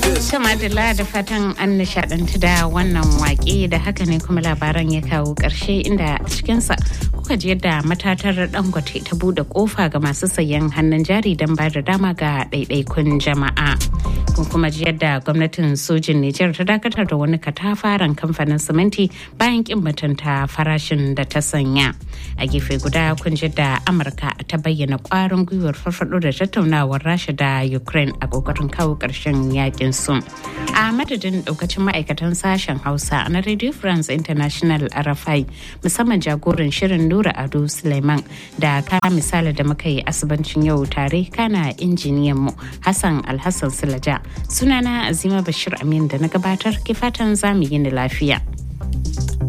Madalla da fatan an nishadantu da wannan wake da haka ne kuma labaran ya kawo ƙarshe inda a cikinsa kuka ji yadda matatar dangote ta bude kofa ga masu sayan hannun jari don ba da dama ga ɗaiɗaikun jama'a. Kun kuma ji yadda gwamnatin sojin Nijar ta dakatar da wani katafaren kamfanin siminti bayan kin mutunta farashin da ta sanya. A gefe guda kun ji da Amurka ta bayyana ƙwarin gwiwar farfaɗo da tattaunawar Rasha da Ukraine a ƙoƙarin kawo ƙarshen yakin su. A madadin ɗaukacin ma'aikatan sashen Hausa na Radio France International RFI musamman jagoran shirin Nura Ado Suleiman da ka misali da muka yi asibancin yau tare kana injiniyan mu Hassan Alhassan Sulaja. Sunana Azima Bashir Amin da na gabatar ke fatan zamu yi ni lafiya.